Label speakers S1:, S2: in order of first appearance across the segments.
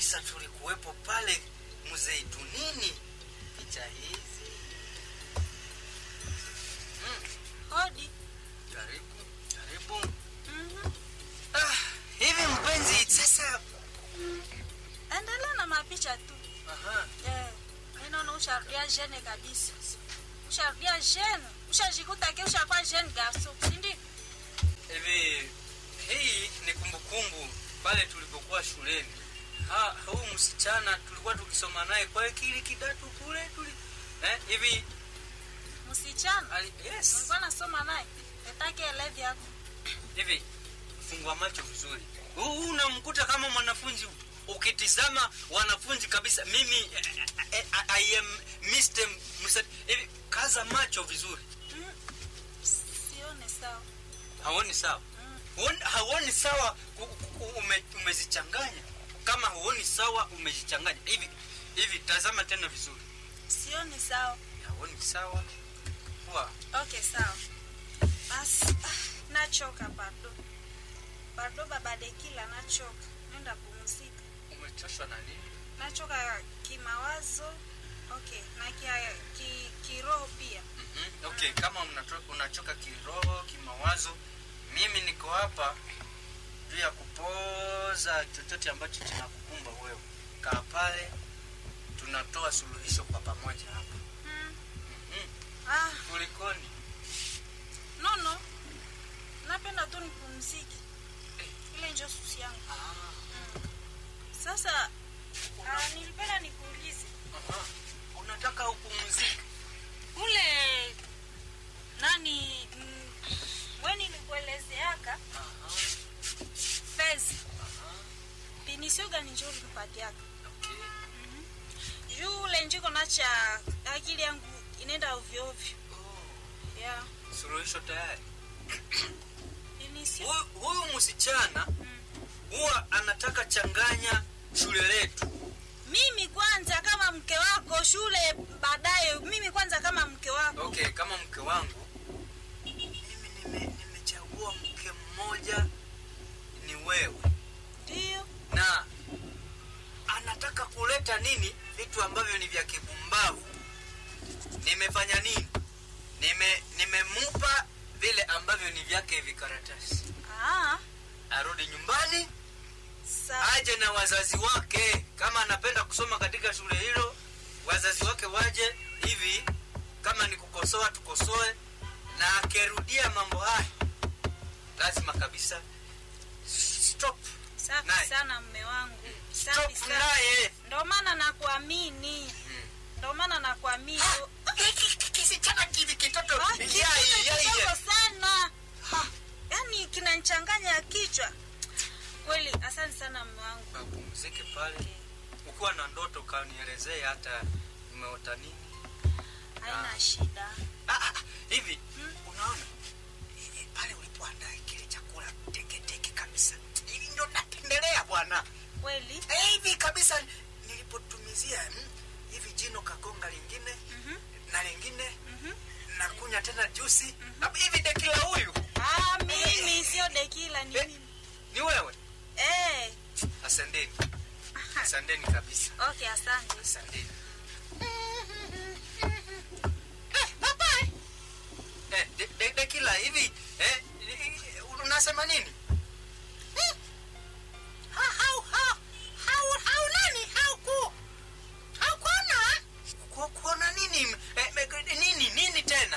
S1: kabisa tulikuwepo pale mzeitunini picha hizi mm.
S2: Hodi.
S1: karibu karibu
S2: Mhm.
S1: ah, hivi mpenzi sasa
S2: Endelea na mapicha tu.
S1: aha,
S2: Eh, mimi naona usharudia jene kabisa. Usharudia jene. Ushajikuta ke ushakuwa jene garso, si ndio?
S1: hivi hii ni kumbukumbu pale tulipokuwa shuleni ha, huu msichana tulikuwa tukisoma naye kwa kile kidato kule tuli eh, hivi
S2: Msichana.
S1: ali, yes
S2: Nilikuwa nasoma naye. Nataka elevi yako.
S1: hivi fungua macho vizuri huu unamkuta kama mwanafunzi ukitizama wanafunzi kabisa mimi eh, eh, eh, I am Mr. Musa- hivi kaza macho vizuri
S2: Mm. Sione sawa.
S1: haoni sawa
S2: Mm.
S1: Huoni- hauoni sawa ku- ku- ume, umezichanganya kama huoni sawa umezichanganya hivi hivi tazama tena vizuri
S2: Sione sawa.
S1: hauoni sawa Wa,
S2: Okay, sawa. Basi ah, nachoka bado. Bado baba Dekila nachoka. Nenda pumzika.
S1: umechoshwa na nini
S2: Nachoka kimawazo. Okay, na kia, ki, kiroho pia.
S1: Mhm, okay kama unato- unachoka kiroho kimawazo mimi niko hapa juu ya kupoza chochote ambacho kinakukumba wewe kaa pale tunatoa suluhisho kwa pamoja hapa
S2: Mm.
S1: Mhm,
S2: Ah,
S1: kulikoni
S2: no no. Napenda tu nipumzike. Ile ndio susi yangu. Mm. Sasa ah, nilipenda nikuulize.
S1: Aha, unataka upumzike
S2: Ule nani mm, wewe nilikuelezeaka
S1: Aha,
S2: Fezi.
S1: aha,
S2: Pinisio gani njoo ulipatiaka?
S1: okay.
S2: Juu ule njiko nacha akili yangu inaenda ovyo ovyo.
S1: Oh,
S2: Yeah.
S1: suluhisho tayari
S2: Pinisio.
S1: huyu huyu msichana
S2: Mm.
S1: huwa anataka changanya shule letu
S2: Mimi kwanza kama mke wako shule baadaye mimi kwanza kama mke wako.
S1: okay kama mke wangu mimi nime- nimechagua mke mmoja ni wewe
S2: Ndio.
S1: na anataka kuleta nini vitu ambavyo ni vya kipumbavu nimefanya nini nime nimemupa vile ambavyo ni vyake vikaratasi
S2: Ah,
S1: arudi nyumbani
S2: sawa.
S1: aje na wazazi wake kama anapenda kusoma katika shule hilo wazazi wake waje hivi kama ni kukosoa tukosoe na akirudia mambo haya lazima kabisa stop
S2: Safi
S1: Naye.
S2: sana mme wangu. Safi
S1: stop
S2: sana.
S1: naye
S2: Ndio maana nakuamini.
S1: Mm.
S2: Ndio maana nakuamini.
S1: kisichana kivi kitoto
S2: Ah,
S1: yai,
S2: kitu
S1: yai,
S2: kidogo
S1: yai.
S2: sana. Yaani kinanichanganya kichwa. Kweli, asante sana mme wangu.
S1: Apumzike pale ukiwa na ndoto kanielezee hata umeota nini
S2: Haina shida.
S1: ah, ah, hivi
S2: Mm.
S1: unaona eh, pale ulipoandaa kile chakula teketeke kabisa hivi ndo napendelea bwana
S2: Kweli?
S1: Eh, hivi kabisa nilipotumizia mm, hivi jino kagonga lingine
S2: Mhm.
S1: na lingine
S2: Mhm.
S1: na kunya tena jusi mm hivi dekila huyu
S2: Ah, mimi sio dekila ni
S1: Eh.
S2: mimi.
S1: ni wewe
S2: Eh.
S1: asanteni asanteni kabisa
S2: Okay, asante.
S1: asanteni Eh, bye-bye. Eh, de- de- dekila hivi eh, eh, unasema nini Eh, ha- hau- ha- hau- hau nani? Hauku- haukuona? Ku- kuona nini Eh, me- nini nini tena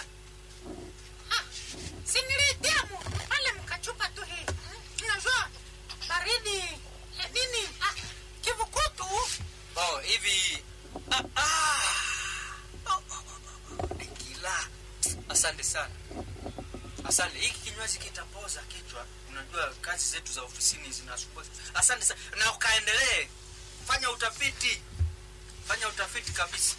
S3: si nilidiamu pale mkachupa tu hii unajua baridi eh, nini ah, kivukutu
S1: oh hivi ah, ah. Oh, oh, oh, oh. dekila asante sana asante hiki kinywaji kitapoza kichwa unajua kazi zetu za ofisini zinasumbua asante sana na ukaendelee fanya utafiti fanya utafiti kabisa